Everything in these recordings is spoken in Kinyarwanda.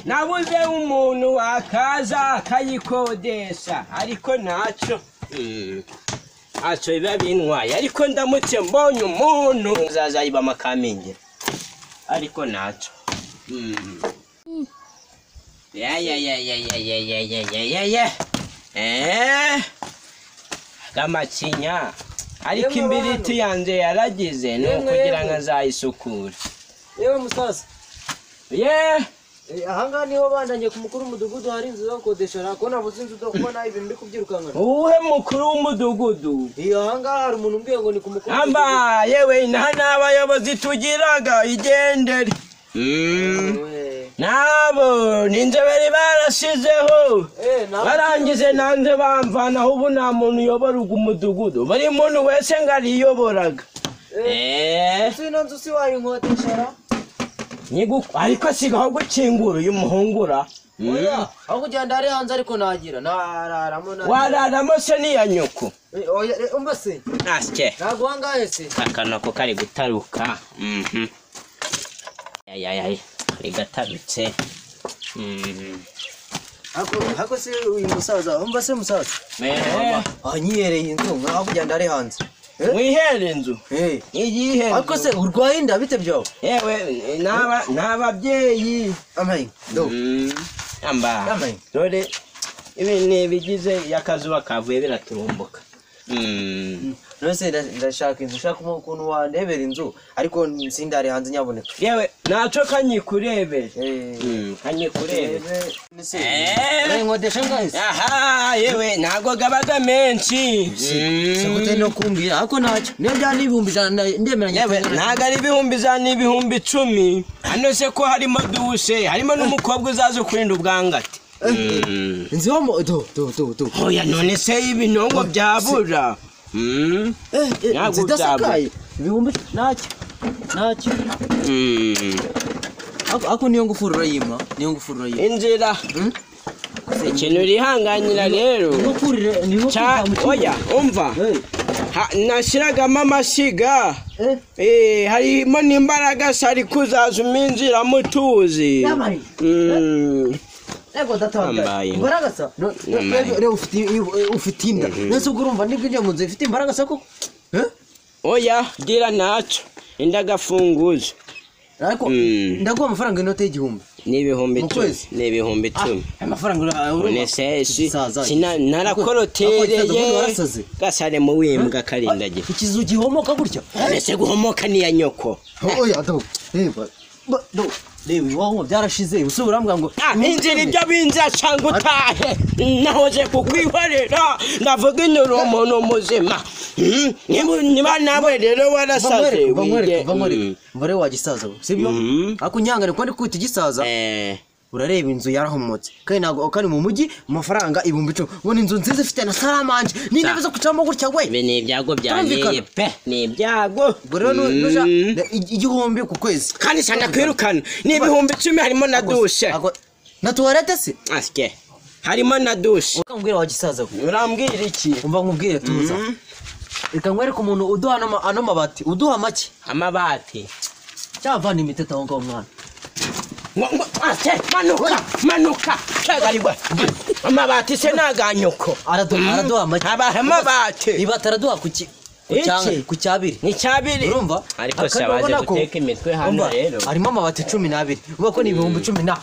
nabuze umuntu wakaza akayikodesha ariko ntacyo Mm. ntacyo biba bintwaye ariko ndamutse mbonye umuntu nzazayibamo akamingira ariko ntacyo Mm. Ya, ya, ya, ya, ya, ya, ya, ya, ya, ya, ya. Eh. gamakinya ariko Yemwe imbiriti yanjye yaragize ni Yemwe, ukugira ngo yemwe. azayisukure yewe musaza yeee eh, ahangaha niho banjanye ku mukuru w'umudugudu hari inzu zo gukodesha nakubona abuze inzu zo kubona ibintu ndi kubyirukankana uwuhe mukuru w'umudugudu iyo ahangaha hari umuntu umbwiye ngo ni ku mukuru amba yewe inaha n'abayobozi tugiraga igendere Mm. w'umudugudu. nabo ni inzobere barashizeho Eh, nawe- barangije nanze bamvanaho ubu nta muntu uyoboraga umudugudu buri muntu wese ngo ariyoboraga eh, Eh, ese ino nzu si wayinkotesha ra? nyigu- ariko sigaho gukingura uyu muhungura Mm. oya aho kugenda ari hanze ariko nagira nararamo na- wararamo se niya nyoko Eh, oya eh, umva se asye ntabwo ahangahe se akanwa ko kari gutaruka Mhm. ayayaya kari gatarutse Mhm. Ako- ako se uyu musaza umva se musaza Eh, anyiyereye inzu nkaho kugenda ari hanze Eh? wihere inzu Eh. iyihe ariko se nzu urwaye inda bite byawe yewe n'aba- n'ababyeyi amayi do Mm. amba Yambaye. dore ibi ni ibigize iyo akazuba kavuye biraturumbuka Mm. nose nda- ndashaka inzu ushaka ukuntu wandebera inzu ariko sindari hanze nyaboneka yewe ntacyo kanyikurebere Eh, Mm, kanyikurebere eh, nese, Eh. urankodesha ngahise aha yewe ntago gabaga menshi Mm. sikutari no kumbwira ariko ntacyo niyo byaba n'ibihumbi ijana ndemeranya yewe ntabwo ari ibihumbi ijana n'ibihumbi icumi hano se ko harimo dushe harimo n'umukobwa uzaza ukurinda ubwangate Mm. inzu yo mu do do do do oya none se ibinongo byabura Mm. Eh, eh, Ntabwo inzu idasakaye ibihumbi ntacyo ntacyo Mm. Ako- ako niyo ngufuro urayima niyo ngufuro urayima inzira Mm. ikintu urihanganira rero niyo kurire niyo Ca- oya umva Ha- nashyiragamo amashyiga eh Eh, harimo n'imbaraga sari kuzaza uminjira mutuzi Yabaye. Mm. Ego Yambaye. ndatangaye. Imbaraga sa. No- no- Yambaye. Rero ufite ufite inda. Nese urumva nibwo ijya mu nzu ifite imbaraga sa koko? Eh? oya gira ntacyo indagafunguzo Ariko Mm. ndaguha amafaranga inote y'igihumbi. ni ibihumbi Mu icumi kwezi? ni ibihumbi icumi Aya mafaranga ura- urumva? none se si- Saza. sina- Ako- ako isaza ubundi narakorotereye warasaze. gasare mu wimbwa karindagira Ikizu gihomoka gutya. mbese guhomoka niya nyoko Oya do. Reba. Ba- Do. Reba wowe byarashize. Usubira ambwa ngo. Ah, inzira ibyo binza cyangwa utahe nahoze kukwihorera ndavuga inura umuntu muzima Mm, niba- niba nawe rero warasaze Bamwereke, bamwereke, wige- bamwereke. Mm. Mbare wagisaza, sibyo? Mhm. Ako nyangane kwandi kwita igisaza. Eh, urareba inzu yarahomotse kandi ntabwo kandi mu mujyi amafaranga ibihumbi icumi ubona inzu nziza ifite na saramanje n'intebe zo kwicaramo gutya we ibi ni ibyago byanyeye Birumvikana. pe ni ibyago ubwo rero nu- nuja- Mm. i- igihumbi ku kwezi kandi cyane kwirukana ni ibihumbi icumi harimo na dushe Ako- na tuwarete se asye harimo na dushe ukambwira wa gisaza we urambwira iki umva nkubwire tuza Mhm. reka nkwereke umuntu uduha ano ma- ano mabati uduha make amabati cyavana imitete aho ngaho mwana Ngo- ngo- asye manuka manuka cyagarigwa amabati se ni aganyoko Aradu- Mm. araduha make Abaha amabati. iba ataraduha ku ki- ku Iki? cyanga- ku cyabiri ni cyabiri urumva ariko Kandi se abaje urabona ko- guteka imitwe hano Umva, rero harimo amabati cumi n'abiri ubwo ko ni ibihumbi cumi na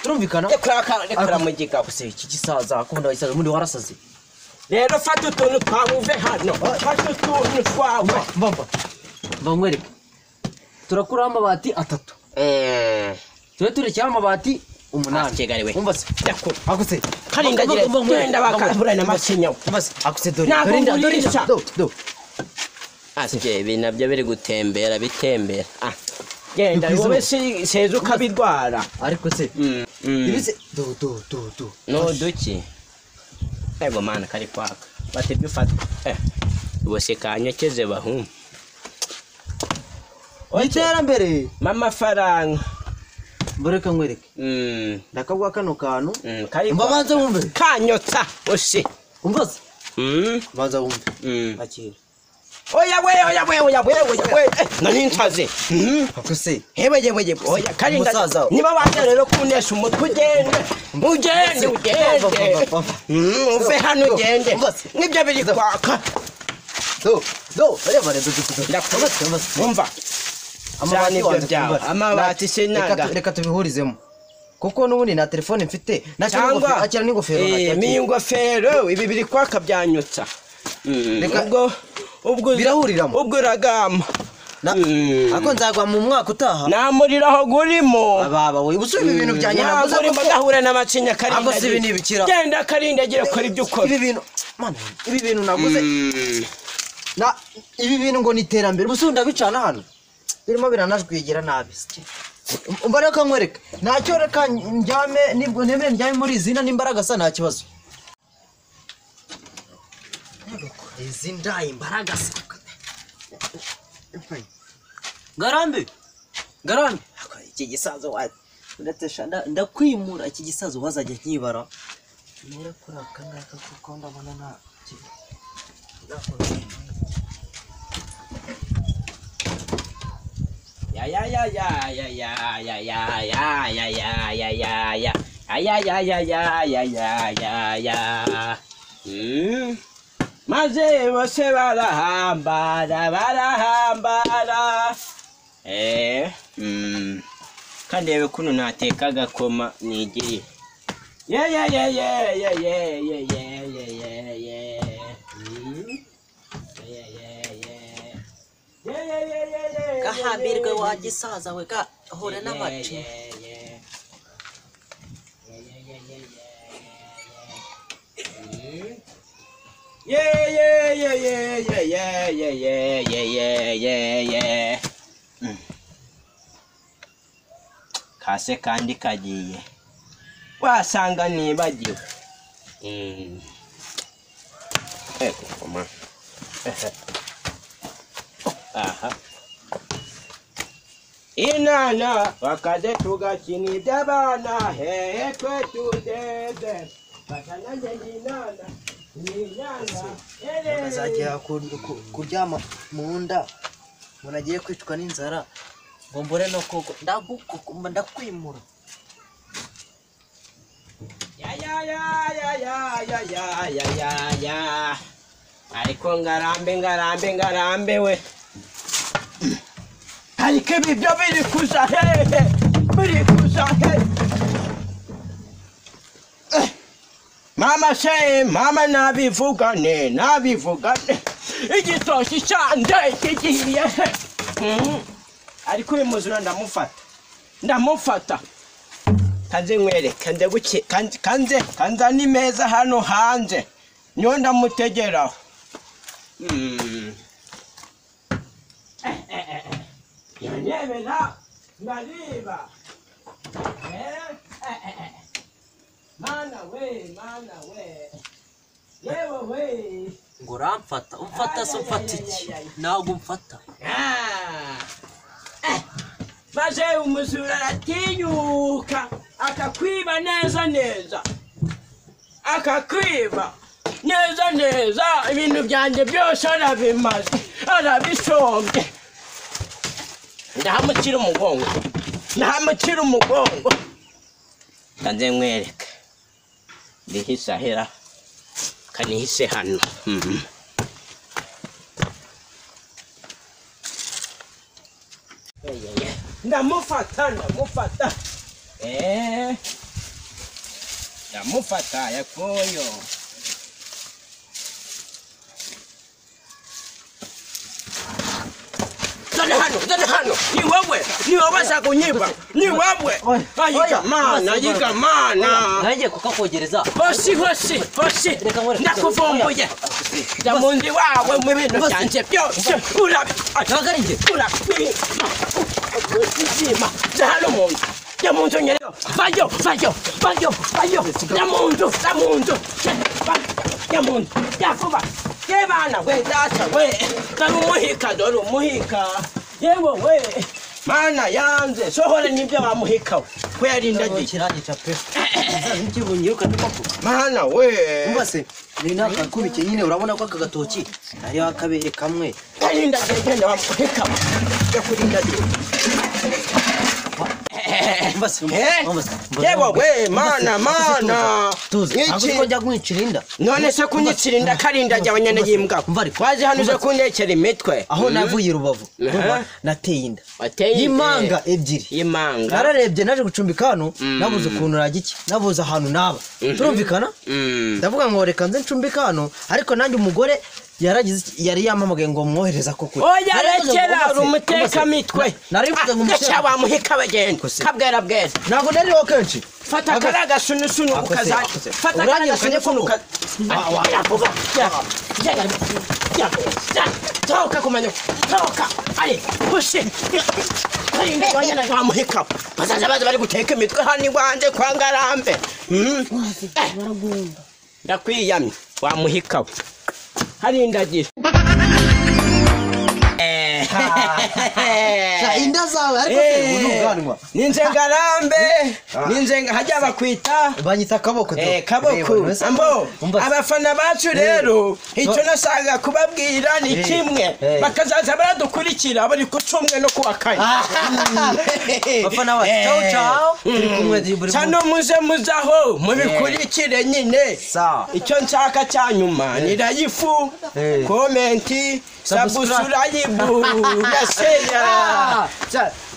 turumvikana rekora mu gikapu se iki gisaza akunda abasaza ubundi warasaze rero fata utuntu twawe uve hano fata utuntu twawe mbamba mbamwereke turakuraho amabati atatu tube turekeraho amabati Ah, kigali we. umunani umva se ndakura ako se Karindagire, Umva- umva- umva- genda bakavura na masinya. umva se ako se dore Ntabwo dore inda, dore ngurisha. inda, do do asye ibi nabyo biri gutembera bitembera ah genda Ni ku wowe si- seza ukabirwara ariko se Mm, mm. ibi se do do do do no duki ego mana kari kwaka bati ibyo ufata eh bose kanyokeze bahuma iterambere mamafaranga mboreka nkwereke Mm, ndakabwa kano kantu mm, kari umva kwaka. banza wumve kanyotsa ose umva se Mm, banza wumve mm. akira oya we oya we oya we oya we Eh, nari ntaze Mhm. Ako se hewe yewe yewe oya karinda Umusaza. niba watera rero kunesha umutwe ugende ugende ugende Papa, papa. Mhm, uve hano ugende Bose. nibyo biri kwaka do do reba reba do do Ndakubona. umva amabati ibyo wanjye byawe. kumbaza. Amabati sinaga. Reka tu- reka tubihurizemo kuko n'ubundi nta telefone mfite nakira n'ingofero nakira n'ingofero eh, nakira miyi n'ingofero. ingofero ibi biri kwaka byanyutsa Mhm, Reka- ubwo ubwo uza- Birahuriramo. ubwo uragamba Na- Mm. ariko nzagwa mu mwaka utaha nta muriro aho gurimo baba we ubusubi ibi bintu byanjye ntabwo navuze urimo ko- agahura n'amacinya Ntabwo si ibi ni ibikira. karindagira genda karindagira kora ibyo ukora ibi bintu Mana, ibi bintu naguze Mm. na ibi bintu ngo ni iterambere ubusubi ndabicana hano birimo biranajwigira nabi umva reka nkwereka ntacyo reka njyame nibwo nemere njyame muri izina n'imbaraga sa nta kibazo izi ndayi imbaraga se garambe garambe iki gisazo wa ndatesha nda- ndakwimura iki gisazo wazajya nkibara nera kuri aka ngaka kuko ndabona nta kintu Ya ya ya ya ya ya ya ya ya ya ya ya ya ya ya ya ya ya ya ya ya ya Hmm. maze bose barahambara barahambara eh mm. kandebe kuno nateka agakoma nigiriye ye ye ye ye ye ye ye ye ye ye ye Hmm. ye ye ye ye ye ye ye ye gahambirwe wa gisaza we gahura n'amaci kase kandi kagiye wasanga nibagiwe aha inana wakaze tugakina iby'abana hehe twe tudeze fatana njye inana inyana azajya ku- ku- kuryama mu nda umuntu agiye kwicwa n'inzara ngo mbure no koga ndagukukuma ndakwimura yayayayayayayayayaya ariko ngarambe ngarambe ngarambe we ariko ibi byo biri kuza hehe biri kuza hehe Eh, mama se mama nabivugane nabivugane igitoki cyanjye kigiye he Mhm. ariko uyu muzura ndamufata ndamufata kanze nkwereke kanze guke kanze kanze kanze ni meza hano hanze niyo ndamutegeraho Mm. Eh, eh, eh, eh. Yanyemera, ndariba Eh, eh, eh, eh. mana we mana we yewe we ngo uramfata umfata se umfata iki ntabwo umfata Ah. Eh, maze umuzura aratinyuka akakwiba neza neza akakwiba neza neza ibintu byanjye byose arabimaze arabisombye ndahamukira umugongo ndahamukira umugongo kanze mwereke ndihisahera kanihise hano Mhm. ndamufata ndamufata Eh. ndamufata yakoyo zana hano zana hano ni wewe ni wewe basa kunyiba ni wewe ayiga mana ayiga mana nanjye kukakogereza hosi hosi hosi Reka nkore- ndakuvumbuye ndamundi wawe mu bintu byanje byose urabi ntabwo ari njye urabizima zahano mu nzu jya mu nzu nyere vayo vayo vayo vayo jya mu nzu jya mu nzu jya mu nzu jya vuba ye bana we data we dore umuhika dore umuhika yewe we mana yanze sohora n'ibyo bamuhikawe ko yarindagiye kirangica pe nzaba ikibunyiruka mana we mbase ni nakakubike nyine urabona ko aka gatoki hariho akabere kamwe Karinda genda wamuheka. Yakurinda genda. mbase Eh? Yebo we mana mana. tuzi ntabwo Iki ko njya kumwicira inda none se kunyicira inda karinda jya abanyana yimbwa. Umva ariko. Waje hano uze kundekera imitwe. aho navuye i rubavu Aha. Urumva, nateye inda Wateye inda. y'imanga ebyiri Yimanga. nararebye naje gucumbika hano nabuze ukuntu nagiki nabuze ahantu naba turumvikana Mm. ndavuga ngo reka nze ncumbika hano ariko nanjye umugore yaragize iki- yari yamamagaye ngo mworohereza ko kure Oya Naravuze ngo rekera umase- uri umuteka umase- mitwe. Na- narabivuze ngo umuteka Gasha wamuheka bagenda. Kose. Kabwera bwera. ntabwo nariho kenshi Fata Aga- karaga sunu sunu Akoze, ukaza. akoze. Fata karaga Uranyirukanye sunu sunu koko? ukaza. Wa- wa- Yakuba. Toka kumanya. Toka. Ali, pushe. Karinda wanyana wamuheka. Bazaza baza bari guteka imitwe hani wanze kwangarambe. Mm. Eh, Ndakwiyamye wamuhika. Harindagira. Eh. Sha, inda zawe ariko se Eh, uyu ubwanwa ninze ngarambe ninze nga- hajya bakwita banyita akaboko tu. eh, Reba, kaboko mbese- ambo umva- abafana bacu rero icyo nasaga kubabwira ni Eh, kimwe eh. bakazaza baradukurikira buri ku cyumwe no kuwa kane bafana bacu ciao ciao turi kumwe di- buri cano muze muze aho mubikurikire nyine Sawa. icyo nshaka cya nyuma ni rayifu Eh. komenti Subscribe. sabusurayibu gaseya Ah, sa-